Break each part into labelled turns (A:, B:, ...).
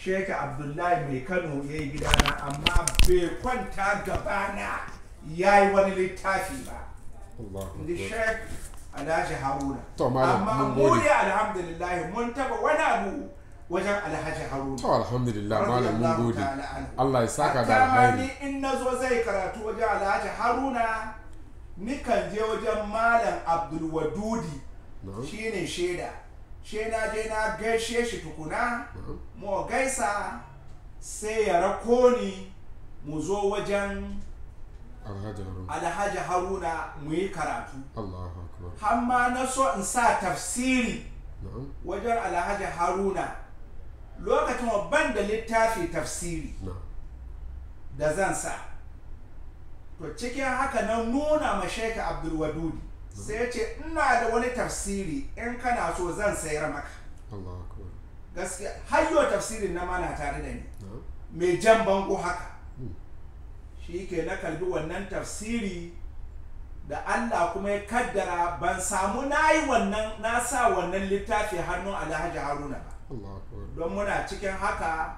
A: sheka abdullahi mai kano ya yi gidana amma bai kwanta gabana ya yi wani littafi ba
B: Allahu
A: inda
B: akbar.
A: shek alhaji haruna
B: To, malam,
A: amma
B: mun
A: mu
B: gode.
A: ne alhamdulillah mun taba wani abu wajen alhaji haruna
B: to alhamdulillah malam mun
A: Radiyallahu
B: gode
A: ta'ala anhu.
B: Allah ya saka da
A: Hatta ma
B: alkhairi
A: ni in na zo zai karatu wajen alhaji haruna nikan je wajen malam abdulwadudi
B: na'am
A: shine shaida she na je na gaishe shi tukuna
B: na'am
A: mu gaisa sai ya rako ni mu zo wajen
B: alhaji harun
A: alhaji haruna mu yi karatu
B: Allahu akbar
A: hamma na so in sa tafsiri
B: na'am
A: wajen alhaji haruna lokacin wa ban da littafi tafsiri
B: na'am
A: da zan sa to cikin haka na nuna ma sheka abdulwadudi sai ya ce ina da wani tafsiri in kana so zan sayar maka
B: Allahu akbar
A: gaskiya har yau tafsirin na mana tare da ni
B: na'am
A: mai jan bango haka
B: Hmm.
A: shi ke na kalbi wannan tafsiri da Allah kuma ya kaddara ban samu na yi wannan na sa wannan littafi hannun alhaji haruna ba
B: Allahu akbar
A: don muna cikin haka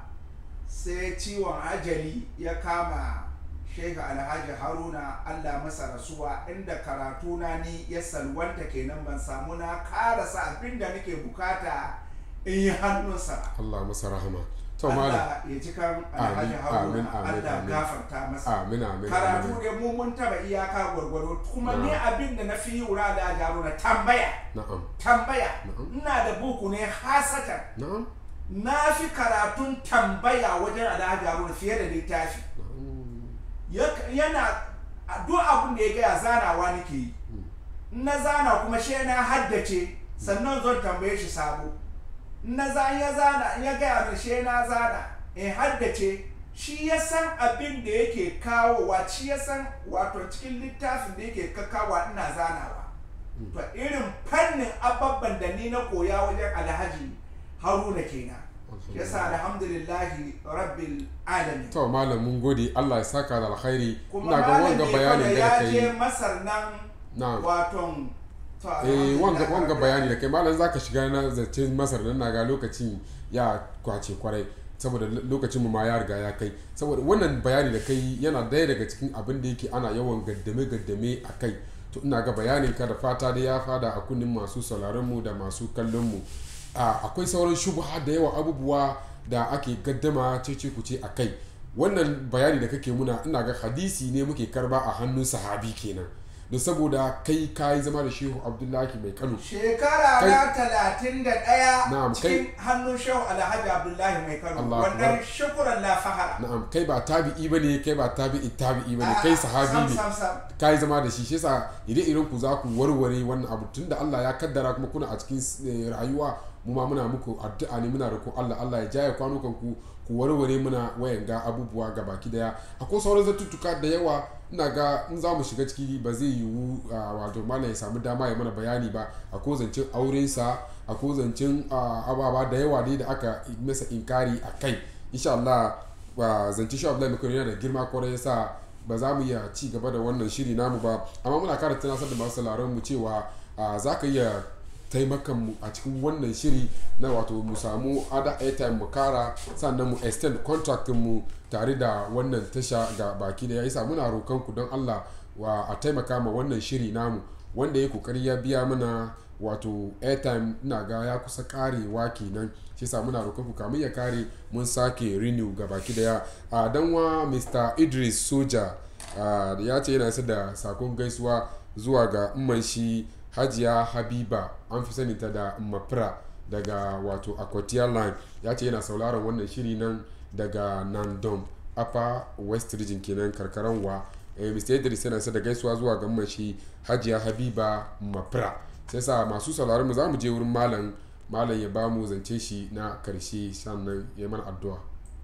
A: sai ciwon ajali ya kama shehu alhaji haruna allah masa rasuwa inda karatu na ni ya salwanta kenan ban samu na karasa abin da nake bukata in yi hannunsa ba
B: Allah masa rahama to malam
A: Allah ya ci kan alhaji
B: Amin,
A: haruna
B: amin, amin,
A: Allah
B: amin.
A: gafarta masa
B: amin amin
A: karatu
B: amin
A: ne mu mun taba iyaka gwargwado kuma ni
B: Na'am.
A: abin da na fi yi wura da haruna tambaya
B: na'am
A: tambaya
B: Na'am.
A: ina da buku ne hasatan
B: na'am
A: na fi karatun tambaya wajen alhaji haruna fiye da littafi
B: na'am
A: Ya- yana a duk abin da ya gaya zanawa nake yi In na zana kuma she na haddace sannan zon tambaye shi sabo In na za ya zana in ya gaya min she na zana in haddace shi ya san abin da yake kawowa shi ya san wato cikin littafin da yake kakawa ina zanawa to irin fannin ababban da ni na koya wajen alhaji haruna kenan shi yasa alhamdulillahi rabbil alamin
B: to malam mun gode Allah ya saka da alkhairi
A: kuma
B: ina ga
A: malami
B: wanga
A: kwada
B: bayanin da
A: ya
B: kai
A: je masar nan
B: na'am
A: waton to,
B: eh wanga
A: alhamdulillah,
B: wanga bayani da kai malam zaka shiga na zace masar nan na ga lokacin ya kwace kwarai saboda lo- lokacin mu ma ya riga ya kai saboda wannan bayani da kai yana daya daga cikin abin da yake ana yawan gaddame gaddame a kai to ina ga bayanin ka da fata da ya fada a kunnin masu sauraron mu da masu kallon mu a akwai sauran shubha da yawa abubuwa da ake gaddama cece kuce a kai wannan bayani da kake muna ina ga hadisi ne muke karba a hannun sahabi kenan da saboda kai kayi zama da shehu abdullahi mai kano
A: shekara
B: Kai-
A: na talatin da ɗaya
B: Na'am,
A: cikin hannun shehu alhaji abdullahi mai kano
B: Allah
A: wannan
B: Akbar.
A: shukuran la fahara
B: na'am kai ba tabi'i bane kai ba tabi'i tabi'i bane
A: A'a,
B: kai
A: sam,
B: sahabi ne
A: sam, sam.
B: kai zama da shi shi yasa ire iren ku za ku warware wannan abu tunda Allah ya kaddara kuma kuna a cikin eh, rayuwa mu ma muna muku addu'a ne muna roƙon Allah Allah ya jaye kwanukan ku ku warware muna wayan ga abubuwa ga baki daya akwai sauran zatuttuka da yawa ina ga in za mu shiga ciki ba zai yiwu ah, wato malam ya samu dama ya mana bayani ba akwai zancen aurensa akwai zancen ah, ababa da yawa dai da aka masa inkari a kai insha Allah ba zance shi Abdullahi Mekano yana da girma kwarai yasa ba za mu iya ci gaba da wannan shiri namu ba amma muna kara tunasar da masu sauraron mu cewa ah, za ka iya taimakan mu a cikin wannan shiri na wato mu samu ada airtime mu kara sannan mu extend contract mu tare da wannan tasha ga baki da ya isa muna roƙon ku don Allah wa a taimaka ma wannan shiri namu wanda ya kokari ya biya mana wato airtime ina ga ya kusa karewa kenan shi sa muna roƙon ku kamun ya kare mun sake renew ga baki daya a danwa mr idris soja ah, ya ce yana isa da sakon gaisuwa zuwa ga umman shi hajiya habiba an fi sani ta da mafira daga wato aquatia line ya ce yana sauraron wannan shiri nan daga nandom upper west region kenan karkaran wa eh, mr idris yana isa da gaisuwa zuwa ga umman shi hajiya habiba mafira sai sa masu sauraron mu za mu je wurin malam malam ya ba mu zance shi na karshe sannan ya mana addu'a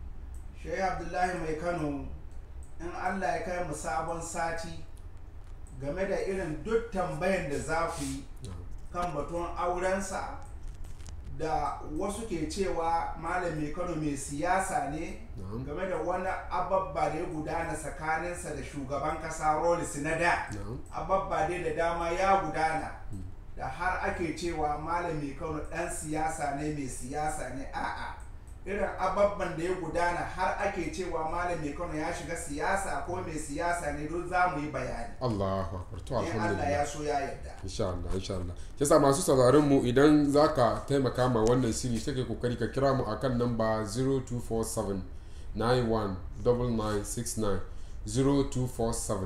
A: shehu abdullahi mai kano in allah ya kai mu sabon sati game da irin duk tambayan da za ku yi kan batun aurensa da wasu ke cewa malam mai kano mai siyasa ne
B: na'am
A: game da wani ababba da ya gudana tsakaninsa da shugaban kasa rolis na da
B: na'am
A: ababba dai da dama ya gudana da har ake cewa malami kano dan siyasa ne mai siyasa ne a'a irin ababban da ya gudana har ake cewa malam mai kano ya shiga siyasa ko mai siyasa ne don za mu yi bayani
B: Allahu akbar to
A: in Allah
B: alhamdulillah
A: ya so ya yarda
B: insha Allah insha Allah yasa masu sauraron mu idan zaka taimaka ma wannan shiri sai kai kokari ka kira mu akan namba 0247 919969 0247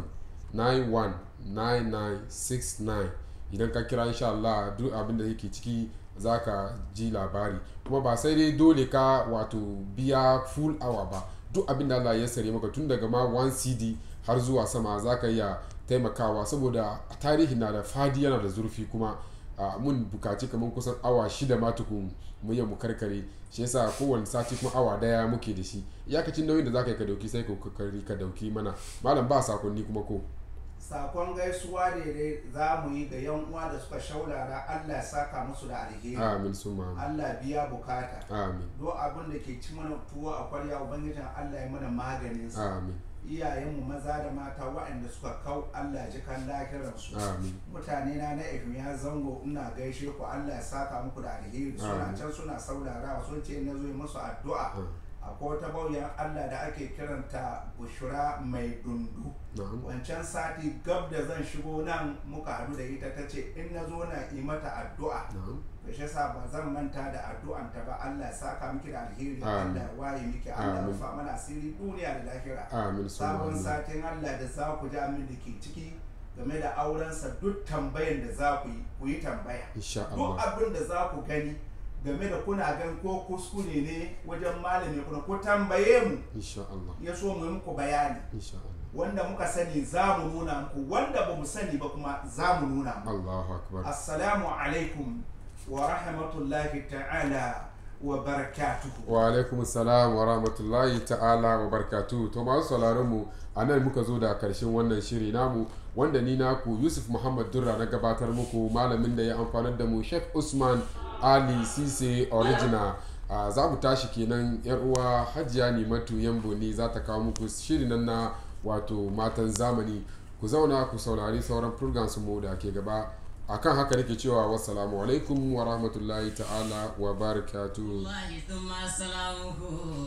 B: 919969 idan ka kira insha Allah duk abin da yake ciki zaka ji labari kuma ba sai dai dole ka wato biya full hour ba duk abin da Allah ya sare maka tun daga ma 1 CD har zuwa sama zaka iya taimakawa saboda tarihi na da fadi yana da zurfi kuma a mun bukaci kamar kusan awa shida ma tukun mu yi mu karkare shi yasa kowane sati kuma awa daya muke da shi iyakacin nauyin da zaka yi ka dauki sai ka kokari ka dauki mana malam ba sakonni kuma ko
A: sakon gaisuwa ne dai za mu yi ga yan uwa da suka shaurara Allah ya saka musu da alheri
B: amin summa amin.
A: Allah biya bukata
B: amin
A: do abin da ke ci mana tuwo a kwarya ubangijin Allah ya mana maganin sa
B: amin
A: iyayenmu maza da mata waɗanda suka kau Allah ya ji kan lahiransu
B: amin
A: mutane na na ya zango ina gaishe ku Allah ya saka muku da alheri suna
B: Amin.
A: can suna saurarawa sun ce na zo yi musu addu'a akwai wata bauyan Allah da ake kiranta bushura mai dundu
B: na'am
A: wancan sati gab da zan shigo nan muka hadu da ita ta ce in na zo na yi mata addu'a
B: na'am
A: da shi yasa ba zan manta da addu'anta ba Allah ya saka miki da alheri
B: Amin.
A: Allah ya waye miki Allah ya
B: Amin.
A: rufa mana asiri duniya da lahira
B: amin summa
A: sabon
B: amin
A: satin Allah da za ku ji amin da ke ciki game da aurensa duk tambayan da za ku yi ku yi tambaya
B: insha
A: duk
B: Allah
A: abin da za ku gani game da kuna gan ko kuskure ne wajen malami kuna ko tambaye mu
B: insha Allah
A: ya so mu yi muku bayani
B: insha Allah
A: wanda muka sani za mu nuna muku wanda ba mu sani ba kuma za mu nuna muku
B: Allahu akbar
A: assalamu alaikum wa rahmatullahi ta'ala wa barakatuhu
B: wa alaikum salam wa rahmatullahi ta'ala wa barkatu to masu sauraron mu a nan muka zo da karshen wannan shiri namu wanda ni naku yusuf muhammad durra na gabatar muku malamin da ya amfanar da mu sheikh usman ali sise original a za mu tashi kenan yar uwa hajiya nimatu yambo ne za ta kawo muku shirin nan na wato matan zamani ku zauna ku saurari sauran programs mu da ke gaba akan haka nake cewa wassalamu alaikum wa rahmatullahi ta'ala wa barakatuhu
C: الله ثم سلامه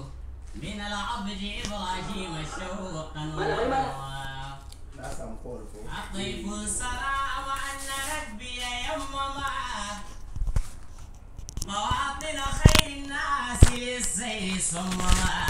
C: من العبد إبراهيم شوقا ونوى
A: na samu kowar ko
C: أطيب السلام أن ربي يمما مواطن خير الناس للسير صمما